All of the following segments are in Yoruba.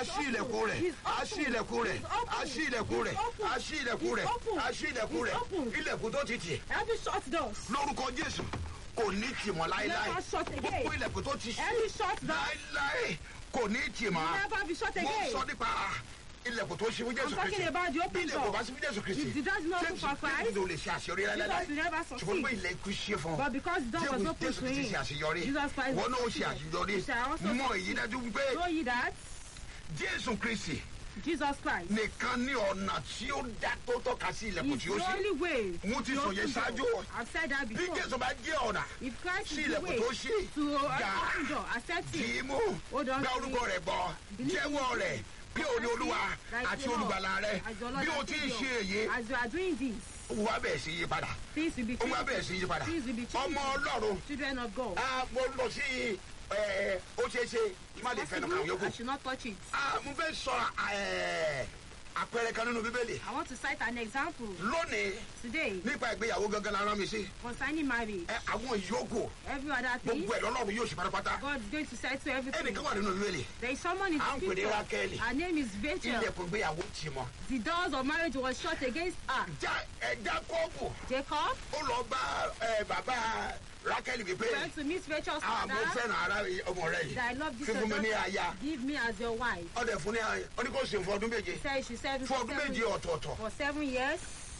ṣí ilẹ̀kùn rẹ̀ He's a ṣí open. ilẹ̀kùn rẹ̀ He's open. a ṣí ilẹ̀kùn rẹ̀ He's open. a ṣí ilẹ̀kùn rẹ̀ He's open. a ṣí ilẹ̀kùn He's rẹ̀ open. ilẹ̀kùn tó ti tì Every shut doors. lórúkọ jésù kò ní tì mọ́ láéláé Never shut again. gbogbo ilẹ̀kùn tó ti ṣí Every shut door. láéláé kò ní tì mọ́ Never be shut mo again. sọ nípa ilẹ̀kùn tó ṣí fún jésù I'm talking kristi about the bí open ilẹ̀kùn door. bá sí fún jésù kristi If the door is not open for Christ, ló lè ṣe àṣeyọrí láéláé Jesus will never ṣùgbọ́n succeed. pé ilẹ̀kùn ṣe fún ọ But because the door was jésù open jésù to kristi him, ṣe àṣeyọrí Jesus Christ wọn náà ó ṣe succeeded. àṣeyọrí He shall also mọ succeed. èyí dájú pé Know ye that jésù kristi Jesus Christ nìkan ní ọ̀nà tí ó dá tó tọ́ka sí ilẹ̀kùn is tí ó the ṣí only way. mo ti to sọ yẹn open ṣáájú door. I've said that bí before. jésù bá jẹ́ ọ̀nà If Christ sí is the ilẹ̀kùn way tó ṣí to uh, gbà open door, accept kì it. í mú Hold on gba to orúkọ it. rẹ̀ gbọ́ Believe in jẹ́wọ́ it. rẹ̀ bí o ní olúwa Like àti the Lord, olùgbàlà rẹ̀ as your Lord bí o and ti ń Savior. ṣe èyí As you are doing this, wà bẹ̀ẹ̀ sí yí padà things will be ó wà changed. bẹ̀ẹ̀ sí yí padà Things will be changed. ọmọ ọlọ́run Children of God. a mo lọ sí ẹ ó ṣeé ṣe má lè fẹnu kàn Possible, yókù I should not touch it. a mo fẹ́ sọ ẹ, àpẹẹrẹ kan nínú bíbélì I want to cite an example lónìí today nípa ìgbéyàwó gangan la rán mi sí concerning marriage. ẹ àwọn ìyókù Every other thing, gbogbo ẹ̀ lọ́lọ́run yóò ṣe pátápátá God is going to settle everything. ẹnìkan wà nínú bíbélì There is someone in À ń the pè ní scripture. Rákélì. Her name is Rachel. ilẹ̀kùn ìgbéyàwó tì mọ́ The doors of marriage was shut against her. já ẹ jákọ́ọ̀bù Jacob ó lọ bá ẹ, bàbá rákẹ́lì wípé went to meet Rachel's ah mo father. fẹ́ràn ara ọmọ rẹ That I yìí love this fífún mi ní your aya daughter. Give me as your wife. ọdẹ fún ní aya ó ní kó sìn fún ọdún méje Said she said fún for ọdún méje seven, ọ̀tọ̀ọ̀tọ̀ for seven years.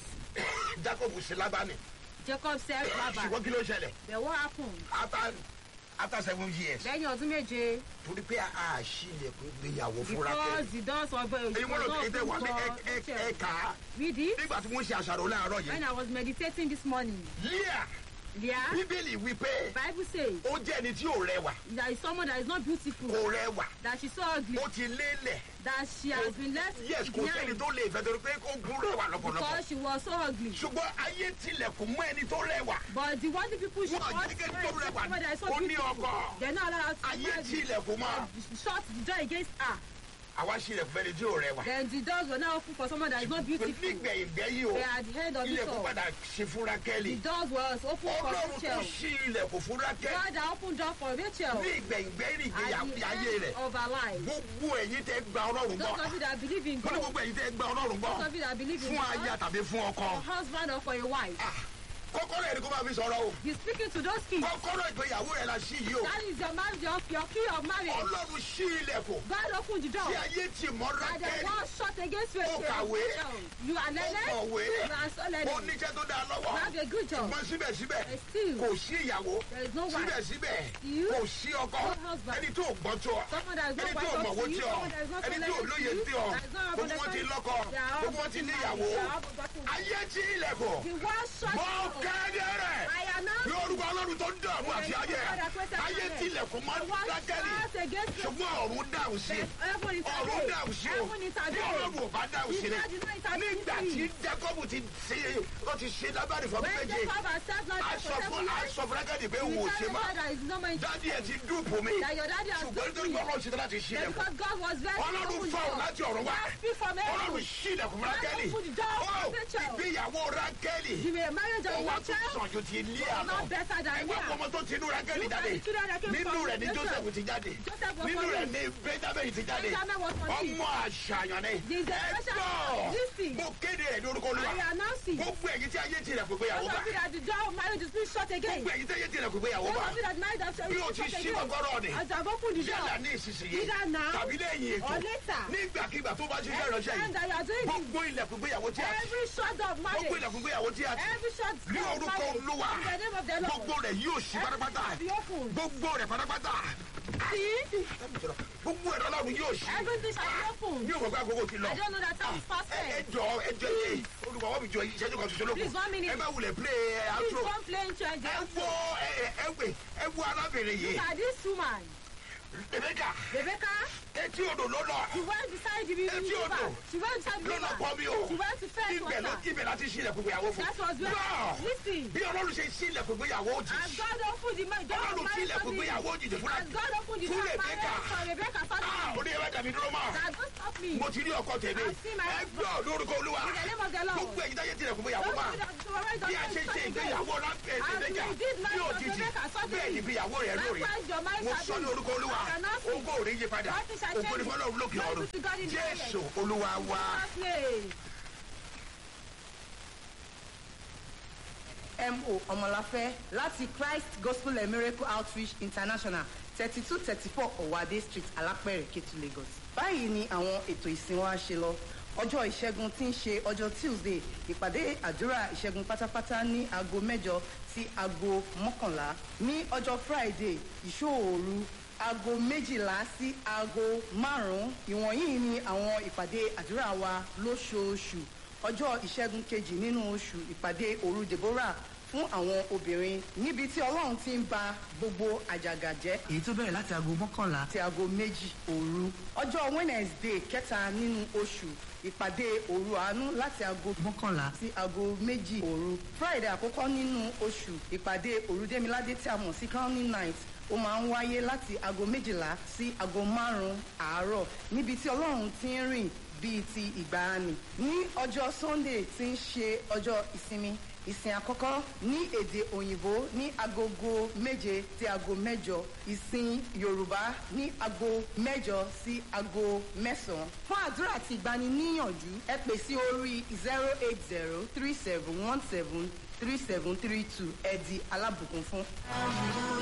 jacob sí lábánì Jacob said, Baba, ṣùgbọ́n kí ló ṣẹlẹ̀ then what happened? after after seven years Lẹ́yìn ọdún méje, torí pé a ṣí ilẹ̀kùn ìgbéyàwó fún because rákẹ́lì the doors of èyí mo lọ sí ilé wa ní ẹ- ẹ- Rachel. ẹ̀ka Read it. nígbà tí wọ́n ṣe àṣàrò láàárọ̀ When yìí I was meditating this morning, líà yeah, bíbélì wípé Bible says ó jẹ́ ẹni tí ò rẹwà there is someone that is not beautiful, kò rẹwà that she's so ugly, ó ti lélẹ̀ that she has been left yes kò sẹ́ni behind tó lè fẹ́ torí pé ó gún rẹwà lọ́pọ̀lọpọ̀ because she was so ugly. ṣùgbọ́n ayé tilẹ̀kùn mọ́ ẹni tó rẹwà But the one the people should Wọ́n not jẹ́ kí tó rẹwà someone that is so ó ní beautiful. ọkọ They're not allowed to ayé marry. tilẹ̀kùn mọ́ shut the door against her. àwa ṣí ilẹ̀kùn fẹ́ni tí ò rẹwà Then the doors were now open for someone that is not beautiful. nígbẹ̀yìn gbẹ́yìn o They are the head of it ilẹ̀kùn all. padà ṣe fún rákẹ́lì The doors was open for ọlọ́run tó Rachel. ṣí ilẹ̀kùn fún rákẹ́lì God that opened door for Rachel ní ìgbẹ̀yìn gbẹ́yìn at ìgbéyàwó the ayé end rẹ̀ of her life. gbogbo ẹ̀yin tẹ́ gba ọlọ́run gbọ́ Those of you that believe in wọ́n ní God, gbogbo ẹ̀yin tẹ́ gba ọlọ́run gbọ́ those of you that believe in fún aya God, tàbí fún ọkọ for husband or for a wife, Ah, kọ́kọ́rọ́ ẹni kó máa fi sọ̀rọ̀ o He's speaking to those kids. kọ́kọ́rọ́ ìgbéyàwó rẹ̀ la ṣí yìí o That is your marriage, your, your key of marriage. ọlọ́run ṣí ilẹ̀kùn God opened the door. tí ayé ti mọ́ And the rákẹ́lì wall shut against Rachel. kàwé. You are ó learned. kọ̀wé You are so ó learned. níṣẹ́ tó dáa You lọ́wọ́ have a good job. ṣùgbọ́n síbẹ̀síbẹ̀ But still, kò sí ìyàwó there is no wife. síbẹ̀síbẹ̀ You, kò sí ọkọ no husband. ẹni tó gbọ́ tó ọ Someone that is not ẹni tó wise up mọ̀wó to you, tí ọ someone that is not ẹni tó talented lóye to you, tí ọ that is not gbogbo wọn ti understanding. lọ́kọ They are all gbogbo wọn ti getting níyàwó married. They are all getting married. ayé tí ilẹ̀kùn The wall shut. mọ kéde rẹ̀ I announce ní orúkọ ọlọ́run tó ń dààmú àti ayé ayé tí ilẹ̀kùn mọ́ the wall dákẹ́lì shut against Rachel. ṣùgbọ́n ọ̀run dáhùn sí Heaven is ọ̀run away. dáhùn sí o Heaven is bí away. ọlọ́run ò bá dáhùn sí He rẹ̀ said, you know, it has been nígbà tí free. jacob ti ṣe ó ti ṣe lábàrí fún ọdún When méje Jacob has served not aṣọ for fún seven years, aṣọ fún rákàdì pé he òun ò ṣe tell the má father is no more interested. dádì ẹ ti dúpọ̀ mi That your daddy has ṣùgbọ́n nítorí free. pé ọlọ́run ṣe tán láti ṣí Then ilẹ̀kùn because God was very ọlọ́run open fọ̀rọ̀ door. láti ọ̀run wá God speak from heaven. ọlọ́run ṣí ilẹ̀kùn fún God rákẹ́lì open the door ó for Rachel. ìgbéyàwó rákẹ́lì The marriage ó of wá tún Rachel sàn ju ti ilé was àná not better than ẹgbẹ́ Leah. ọmọ tó ti inú rákẹ́lì Look at jáde the children that came nínú from rẹ̀ ni Joseph. joseph ti jáde Joseph was nínú from rẹ̀ it. ni benjamin ti jáde Benjamin was from it. ọmọ àṣàyàn ni This is a special ẹgbọ́ listen. mo kéde rẹ̀ ní orúkọ olúwa I announce it. gbogbo ẹ̀yin tí ayé ti rẹ̀ pé gbéyàwó Those bá of you that the door of marriage is being shut again. gbogbo ẹ̀yin tí ayé ti rẹ̀ pé gbéyàwó Those bá of you that married after bí o ti ṣí kọ́kọ́rọ́ ni As I've opened the door. yálà ní ìsinsìnyí Either now tàbí lẹ́yìn ètò or later. nígbàkigbà tó bá ṣiṣẹ́ Every ìránṣẹ́ time yìí that you are doing this, gbogbo ilẹ̀kùn gbéyàwó tí a ti every shut door of gbogbo marriage, ilẹ̀kùn gbéyàwó tí a ti every shut ní door of orúkọ marriage, olúwa in the name of the Lord. gbogbo rẹ̀ yóò ṣí pátápátá Everything be open. gbogbo rẹ̀ pátápátá See? gbogbo ẹ̀rọ ọlọ́run yóò ṣí Everything shall be open. mi ò mọ̀ pé àkókò ti lọ I don't know that time is past ẹ ẹ ten. jọ ẹ jọ yé olùwàwọ́ mi jọ yìí ìṣẹ́jú kan ṣoṣo lókun Please, one minute. ẹ má wulẹ̀ play ẹ Please outro don't play into ẹ it. wo ẹ ẹ wẹ ẹ wo arábìnrin yìí Look at this woman. rebecca Rebecca, etí odò ló lọ she went beside the river. Etí odò. She went beside the ló lọ pọ̀ mi o river. She went to fetch ibẹ̀ ló water. ibẹ̀ láti ṣí ilẹ̀kùn gbéyàwó fún That was where. Gbọ́! Listen. bí ọlọ́run ṣe ṣí ilẹ̀kùn gbéyàwó òjì As God opened the door ọlọ́run of ṣí ilẹ̀kùn marriage gbéyàwó for òjì fún As God opened the fún door of rebecca marriage for Rebecca ah family. oní ẹ̀rọ dàbí dúró mọ́ That don't stop help me. mo ti rí ọkọ tèmi I see my ẹ gbọ́ lórúkọ olúwa In the name of the Lord. gbogbo ẹ̀yin táyé tilẹ̀ fún ìyàwó Don't máa do that to already bí a don't ṣe do ṣe that ìgbéyàwó lápẹ̀ As ẹ̀ẹ́dẹ́gbẹ̀jà we did ní marriage of òjijì Rebecca suddenly. bẹ́ẹ̀ ni ìgbéyàwó rẹ̀ lórí Likewise, your marriage mo shall sọ ní be. orúkọ olúwa I cannot see. ogó ò rí yí padà Nothing shall ògo ní change. fọlọ́run lókè Glory ọ̀run to God in the jésù highest. olúwa wa. Jesus' name. mo ọmọláfẹ́ láti christ gospel and miracle outreach international thirty two thirty four ọ̀wádé street alápẹ̀rẹ̀ kétu lagos. báyìí ni àwọn ètò ìsìn wa ṣe lọ ọjọ́ ìṣẹ́gun tí ń ṣe ọjọ́ tuesday ìpàdé àdúrà ìṣẹ́gun pátápátá ní aago mẹ́jọ sí aago mọ́kànlá ní ọjọ́ friday ìṣòòru aago méjìlá sí aago márùn-ún ìwọ̀nyí ni àwọn ìpàdé àdúrà wa lóṣooṣù ọjọ́ ìṣẹ́gun kejì nínú oṣù ìpàdé òru deborah fún àwọn obìnrin níbi tí ọlọ́run ti ń ba gbogbo àjàgà jẹ́. èyí tó bẹ̀rẹ̀ láti aago mọ́kànlá ti aago méjì òru. ọjọ́ wednesday kẹta nínú oṣù ìpàdé òru àánú láti aago mọ́kànlá sí aago méjì òru. friday àkọ́kọ́ nínú oṣù ìpàdé òru démiládé tí a mọ̀ sí crowning night ó máa ń wáyé láti aago méjìlá sí aago márùn-ún àárọ̀ níbi tí ọlọ́run ti ń rìn bíi ti ìgbàanì ní ọjọ́ sunday tí ń ṣe ọjọ́ ìsinmi ìsìn àkọ́kọ́ ní èdè òyìnbó ní agogo méje sí aago mẹ́jọ ìsìn yorùbá ní aago mẹ́jọ sí aago mẹ́sàn-án fún àdúrà àti ìgbaniníyànjú ẹ pè sí orí zero eight zero three seven one seven three seven three two ẹ di alábùkún fún.